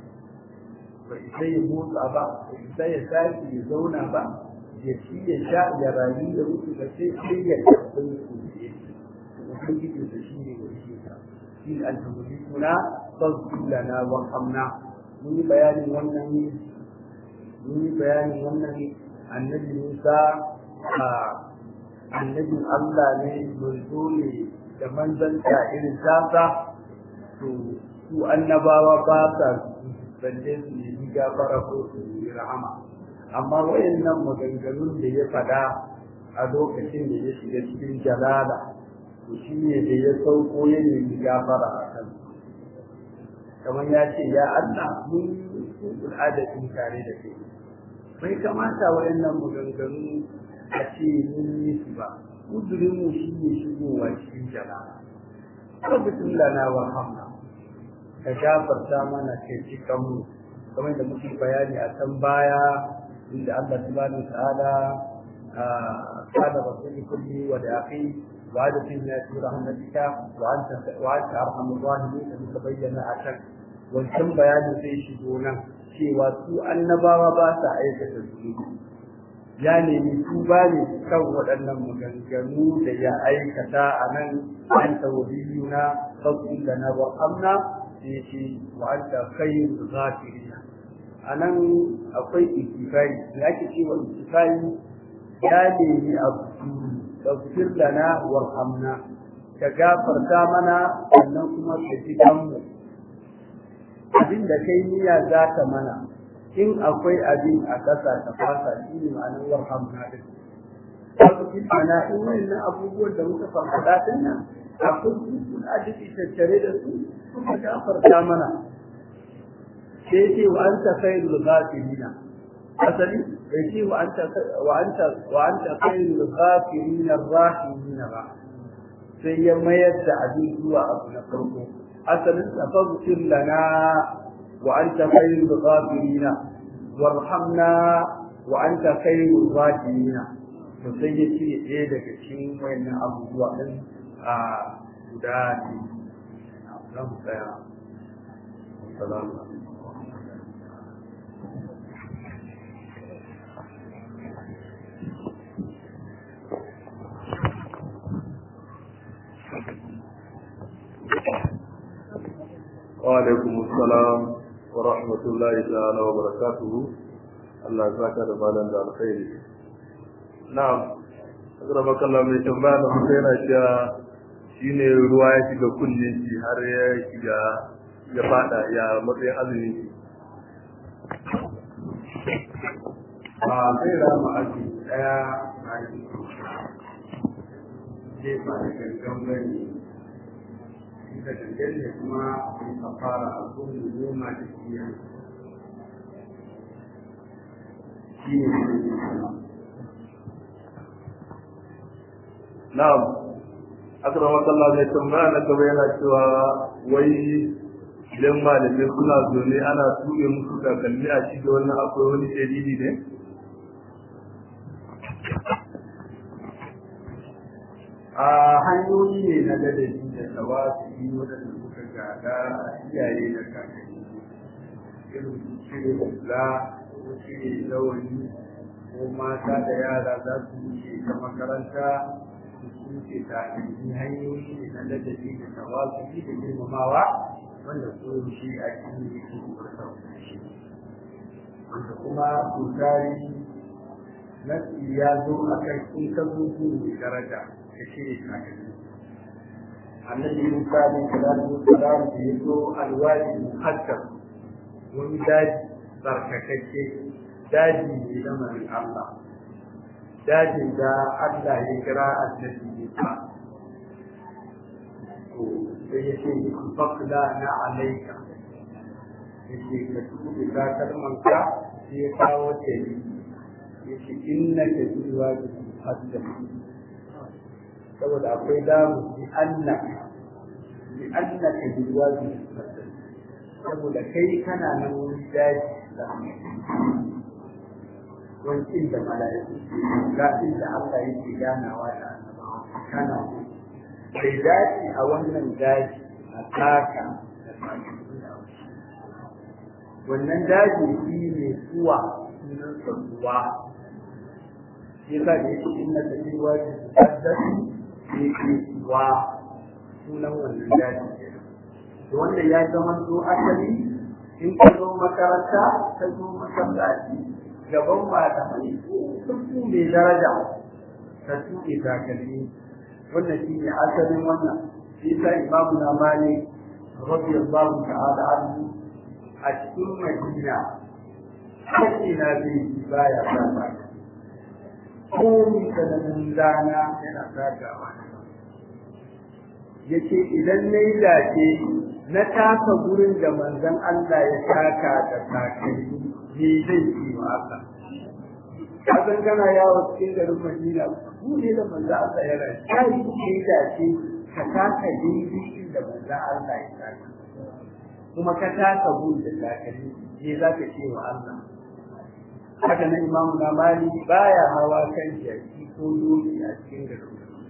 ba isa ya motsa ba ba isa ya tashi ya zauna ba ya ci ya sha ya rayu da mutu ba sai sai ya karɓi su ne ubangiji da shi ne wani shi ta shi ne alhamdulillah kuna sauki lana wa hamna mun yi bayanin wannan mun yi bayanin wannan annabi Musa a annabin Allah ne manzo ne da manzanta irin tasa to su annabawa ba sa balle su yi gafara ko su yi rahama amma wayannan maganganun da ya faɗa a lokacin da ya shiga cikin jalala to shi ne da ya sauko ya nemi gafara a kan kamar ya ce ya Allah mun yi al'adatin tare da kai bai kamata wayannan maganganu a ce mun yi su ba kudurin mu shi ne shigowa cikin jama'a lokacin lana wa hamna ka gafarta mana kai cikan mu kamar da muke bayani a can baya inda Allah subhanahu wa ta'ala قال رسول كل وداعي وادخلنا في رحمتك وانت وانت ارحم الراحمين كما تبين عشان wancan bayanin zai shigo nan cewa su annabawa ba sa aikata zunubi ya nemi tuba ne kan waɗannan maganganu da ya aikata a nan an tawabiyuna sauƙin da na wahamna sai ce wa an ta kai zafirina a nan akwai ikifari da ake cewa ikifari ya nemi abu ɗaukir lana warhamna ka gafarta mana sannan kuma ka ji kanmu abin da kai niyya za ka mana in akwai abin a ƙasa ta fasa shi ne ma'anar warhamna din wasu mana in wannan abubuwan da muka farfada din nan akwai kusur a jiki tattare da su suka gafarta mana sai ce wa anta khairul ghafirina asali bai ce wa anta wa anta wa anta khairul ghafirina rahimina ba sai ya mayar da abin zuwa abu na farko asalin tafabbir lana wa anta khairul ghafirina warhamna wa anta khairul rahimina to sai ya ce ɗaya daga cikin wayannan abubuwa din a guda ne zan tsaya assalamu alaikum وعليكم السلام ورحمة الله تعالى وبركاته الله يسعدك ربنا da alkhairi na'am akrama kallah mai tambaya da mutum yana cewa shine ruwa ya shiga kunne shi har ya shiga ya fada ya matsayin azumi ba zai rama aji daya a yi zai ba da gangan bane da gangan ne kuma in ka fara abun da noma da kiyan shi ne na'am akrama kallah mai tambaya na gaba yana cewa wai idan malamai suna zaune ana tuɓe musu kakanni a cikin wannan akwai wani dalili ne a hanyoyi ne na ladabi da tawafi waɗanda suka gada a iyaye da kakanni irin su cire hula ko cire lawani ko mata da yara za su wuce ta makaranta su wuce ta hanyoyi hanyoyi ne na ladabi da tawafi da girmamawa wanda ko shi a cikin yake kubarta shi wanda kuma tutari nasi ya zo a kan in ka zo mai daraja ka shirya kakanni annabi musa ne salatu wasalam da ya zo alwadi muhaddam wani daji barkakakke daji ne na mai Allah dajin da Allah ya kira annabi Musa to sai ya ce fakla na alaika ya ce ka tuɓe takalmanka sai ya kawo tari ya ce inna ka zuwa da muhaddam saboda akwai damu bi annaka bi annaka bi waji saboda kai kana nan wani daji da wani inda mala'iku ga inda Allah yake ganawa da annabawa kana bai dace a wannan daji a taka da wannan daji shi ne zuwa sunan sabuwa shi yasa da yake inna ka bi waji yake wa sunan wannan daji to wanda ya zama to asali in ka zo makaranta ka zo masallaci gaban malamai sun ku mai daraja ka tuɗe takalmi wannan shi ne asalin wannan shi sa imamu na mali radiyallahu ta'ala anhu a cikin madina kashi na zai baya sa ba komi sananin rana yana zagawa ya ce idan na yi dace na taka gurin da manzon Allah ya taka da takalmi ne zai ci wa Allah kasan kana yawo cikin garin Madina ku ne da manzon Allah ya rayu kai ke dace ka taka daidai inda manzon Allah ya taka kuma ka taka gurin da takalmi ne za ka ce wa Allah haka na imamu na mali baya hawa kan jaki ko doki a cikin garin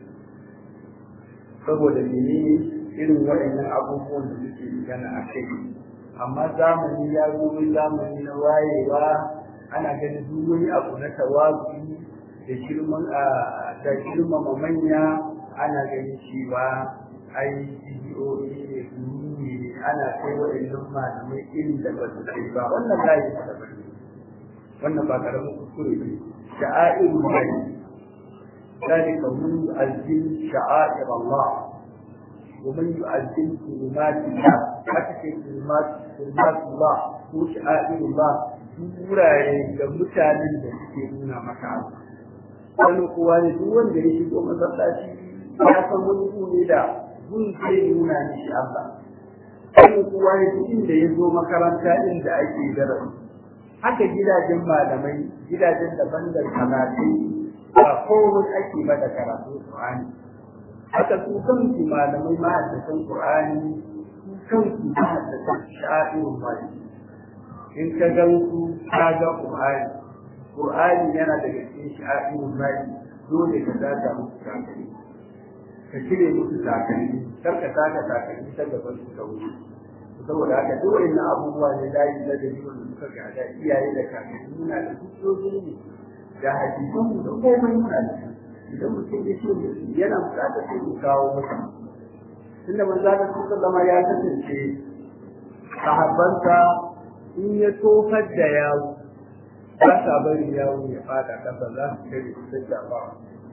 saboda menene irin waɗannan abubuwan da muke magana a kai amma zamani ya zo zamani na wayewa ana ganin duk wani abu na tawazu da girman da girmama manya ana ganin cewa ai bidiyoyi ne gururi ne ana kai waɗannan malamai irin da ba su kai ba wannan layi da ba wannan ba karamin kuskure ne sha'air ne ذلك من يؤذن شعائر الله ومن يؤذن كلمات الله حتى كلمات كلمات الله وشعائر الله wurare da mutanen da suke nuna maka abu wani kuwa ne duk wanda ya shigo masallaci ya san wani ne da gun zai nuna mishi Allah kan kowa ya inda ya zo makaranta inda ake darasi haka gidajen malamai gidajen daban da kalatai ba komai ake ba da karatu Qur'ani haka su kansu malamai mahaddatan Qur'ani su kansu mahaddatan sha'irin wani in ka gan su ka ga Qur'ani Qur'ani yana daga cikin sha'irin wani dole ka daga musu takalmi ka cire musu takalmi kar ka taka takalmi ta gaban su ka wuce saboda haka duk wannan abubuwa ne layi na da yiwon da suka gada iyaye da kakanni muna da hujjoji ne da hadisan mu da komai muna da idan mutum ya ce yana bukatar sai mu kawo masa tunda manzo da sallama ya kasance sahabbansa in ya tofar da yawo ba sa bari yawo ya fada kasa za su kare su da jama'a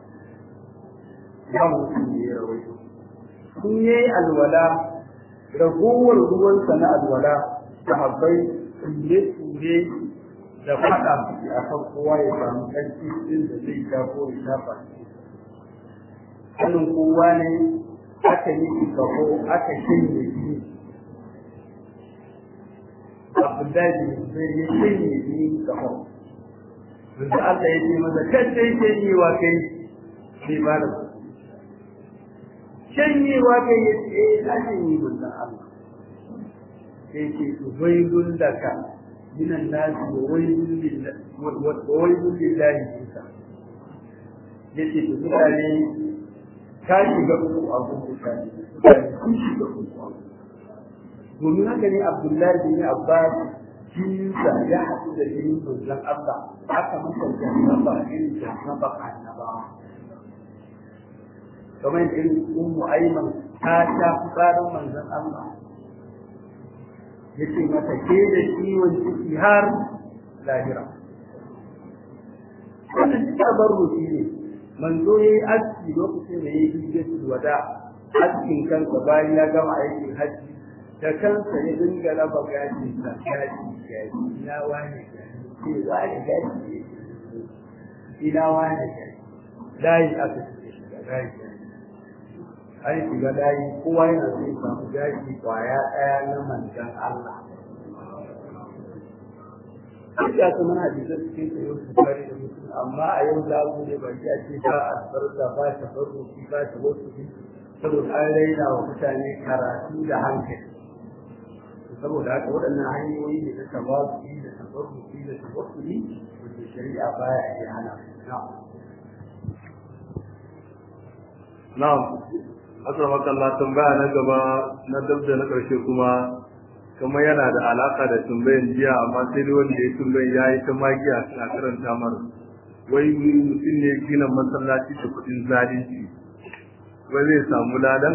ba mutum ne ya rawaito kun yayi alwala ragowar ruwansa na alwala sahabbai tsure-tsure da faɗa a kan kowa ya samu ƙarfi ɗin da zai shafo ya shafa sanin kowa ne aka yi kaho aka shanye shi abdullahi zai yi shanye shi kaho wanda Allah ya ce masa kan sai shanyewa kai sai ba da shanyewa kai ya ce eh na shanye manzon Allah sai ce wailun laka minan nasi wa wailun lillahi wa wailun lillahi kisa yace to mutane ka shiga uku a gudu ka mutane sun shiga uku a domin haka ne Abdullahi bin Abbas jinsa ya haɗu da jinin manzon Allah aka masa jannaba irin jannaba annabawa kamar irin ummu aiman ta sha fitsarin manzon Allah yace mata ke da ciwon ciki har lahira wannan duk tabarruki ne manzo yayi aski lokacin da yayi hijjatul wada askin kansa bayan ya gama aikin hajji da kansa ya dinga raba gashi sa gashi gashi ina wani gashi ce wani gashi ina wani gashi layi aka ce shiga layi an shiga layi kowa yana so ya samu gashi kwaya ɗaya na manzan Allah duk da kuma na da cikin da yau su kare da mutum amma a yau za mu ne ba ya ce ba a sarda ba ta farko ba ta wasu saboda an raina wa mutane karatu da hankali saboda haka waɗannan hanyoyi ne na tawazuki da tabarruki da tawakkuli wanda shari'a baya iya hana na'am asalamu Allah tambaya na gaba na dabda na ƙarshe kuma kamar yana da alaka da tambayan jiya amma sai dai wanda ya tambayan ya yi ta magiya suna karanta mar wai mutum ne gina masallaci da kuɗin zalunci wai zai samu ladan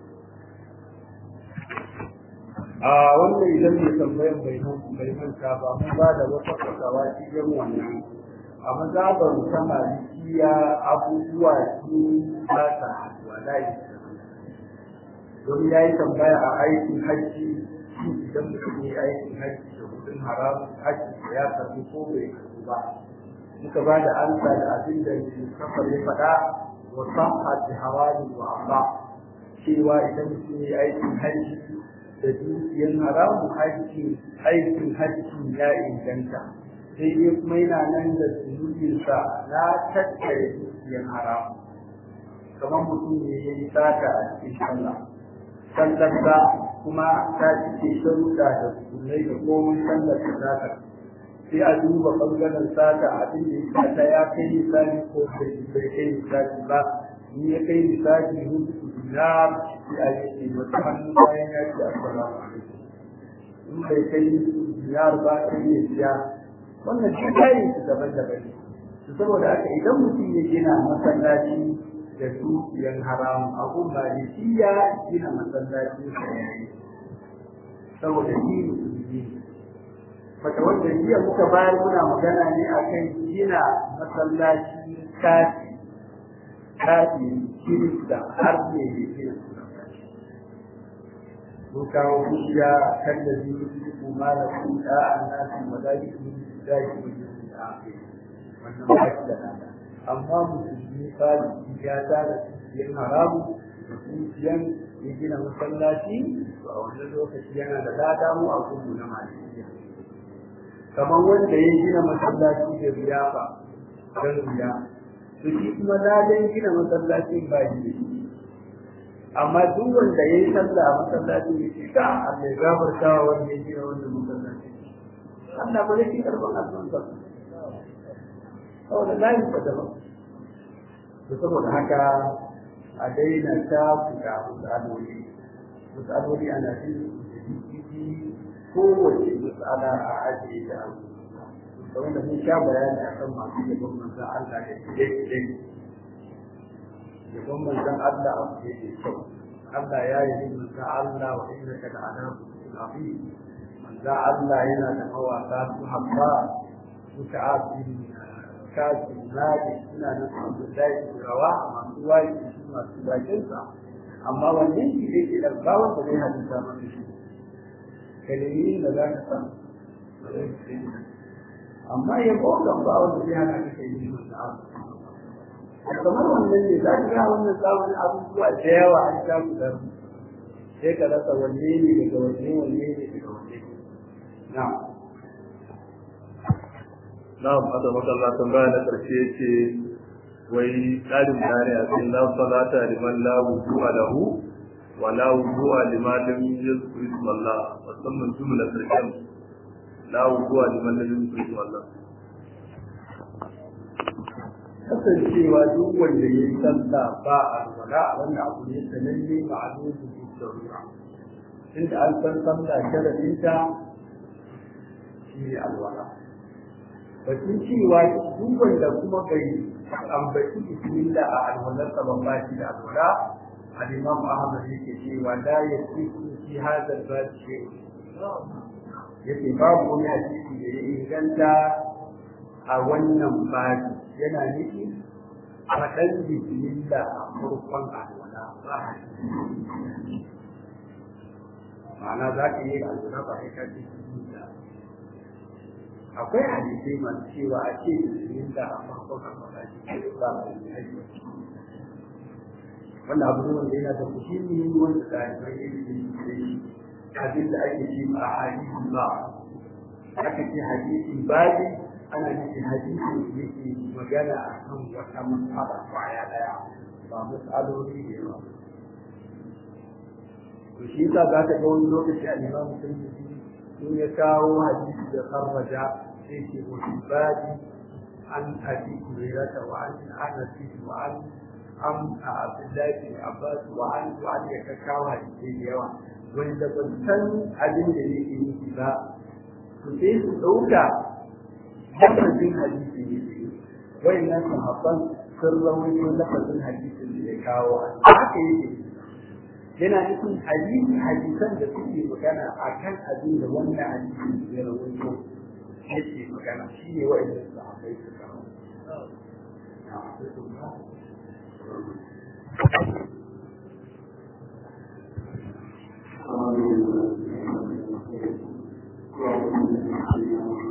a wannan idan mai tambayan bai bai manta ba mun ba da wata fasawa cikin wannan a mazabar ta malikiya abubuwa su ba ta wallahi don ya yi tambaya a aikin hajji idan mutum ya aikin hajji da kudin haramun hajji da ya karbi ko bai karbi ba muka ba da ansa da abin da kafar ya faɗa wa sahha bi hawali wa aba cewa idan mutum ya aikin hajji da dukiyar haramun hajji aikin hajji ya inganta sai dai kuma yana nan da zunubinsa na tattare dukiyar haramun kamar mutum ne ya yi sata a cikin sallah sallarsa kuma ta cike sharuɗa da sunai da komai sallar ta zaka sai a duba ɓangaren sata abin da ya sata ya kai misali ko bai kai misali ba ni ya kai misali rubutu dinar sai a yi wata hannu bayan ya ce assalamu alaikum in bai kai dinar ba sai ya siya wannan shi kayan su daban-daban ne saboda haka idan mutum ya gina masallaci da dukiyar haram abu malikiya gina masallaci sa yayi saboda shi musulmi Mata wanda jiya muka bayar muna magana ne akan gina masallaci kafi kafi kirista har ne da gina mun kawo hujja kan da zai yi kuma da kuɗa a nasu madalikin da shi ne a wannan ba shi da nada amma musulmi fali ya tara cikin haramu dukiyan ya gina masallaci to a wannan lokaci yana da lada mu a gudu na malikiya kamar wanda ya gina masallaci da riyafa don riya to shi kuma ladan gina masallaci ba shi da shi amma duk wanda ya yi sallah a masallaci ya ce ka Allah ya gafarta wa wanda ya gina wannan masallaci Allah ba zai ci karban addu'an ba saboda layin ba daban to saboda haka a daina ta fita misaloli misaloli ana jin kowace matsala a ajiye ta da wanda mun sha bayani akan masu yabon manzan Allah da kide-kide yabon manzan Allah a kuɗe da kyau Allah ya yi manzan Allah wa inda ka da ana kuɗi manzan Allah yana da mawaka su habba su ta'afiri kasu nadi suna nan su Abdullahi rawa masu wayi su masu bakinsa amma wannan shi ne ke da bawon da zai hadisa masa shi kalimi da za ka san amma ya kokan ba wanda zai hana ka kai shi wanda abu kamar wannan ne za ka ga wannan samun abubuwa da yawa an sha ku da sai ka rasa wanne ne daga wanne wanne ne daga wanne na'am na'am hada makalla tambaya na karshe yace wai tsarin bayani a cikin la salata liman la wudu'a lahu wa la wudu'a liman lam yuzkir ismallah musamman jumla karshen la wudu'a liman lam yuzkir ismallah kasancewa duk wanda ya yi sallah ba a wala wannan abu ne sananne ma'alumu bi darura inda an san sallah sharadinta shi ne alwala batun cewa duk wanda kuma bai ambaci bismillah a alwalarsa ban ba shi da alwala al-imam ahmad yake cewa la yasiku fi hadha al-bab shay yake babu wani hadisi da ya inganta a wannan babi yana nufi faɗan bismillah a farkon alwala ba ma'ana za ka yi alwala ba sai ka ce bismillah akwai hadisai masu cewa a ce bismillah a farkon alwala ba a yi wannan abu ne wanda yana da muhimmi wanda ɗalibai ilimi da shi abin da ake ce a hadisi ba aka ce hadisi babi ana nufin hadisi da yake magana a kan wata matsala kwaya ɗaya ba matsaloli da yawa to shi yasa za ka ga wani lokaci a liman mutum in ya kawo hadisi da sarraja sai ce wani babi an abi hurairata wa an anasi wa an an a abdullahi bin abbas wa an wa an ya kawo hadisi da yawa wanda ban san abin da yake nufi ba to sai su ɗauka lafazin hadisi ne wai nan sahabban sun rawaito lafazin hadisin da ya kawo haka yake yana nufin hadisi hadisan da suke magana a kan abin da wannan hadisi ya rawaito yake magana shi ne wa'inda sahabbai su kawo Thank you.